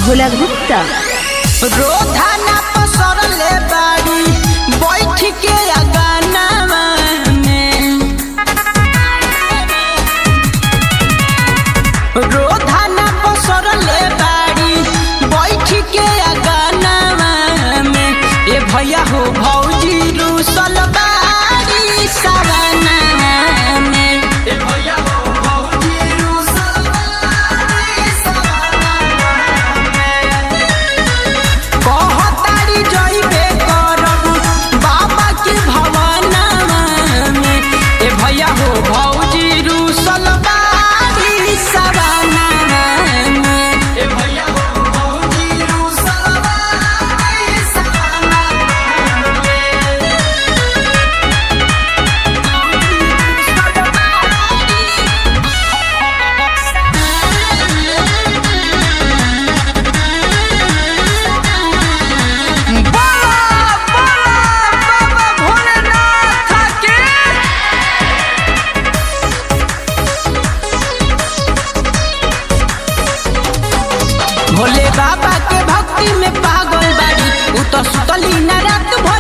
भोला गुप्ता रोधा ना पसरले बाड़ी बैठ के अगानावा में रोधा ना पसरले बाड़ी बैठ के अगानावा में ए भैया हो भौजी रूसल बाड़ी सवानावा में ए भैया हो भौजी रूसल बाड़ी सवानावा में कहतारी जइबे करब बाबा के भवनवा में ए भैया हो भौजी रूसल बाड़ी सवानवा में ए भैया हो भौजी रूसल बाड़ी सवानवा बाबा बाबा भोलेनाथ के भोले बाबा के भक्ति में पागल बाड़ी उ तो सुतली न रात भर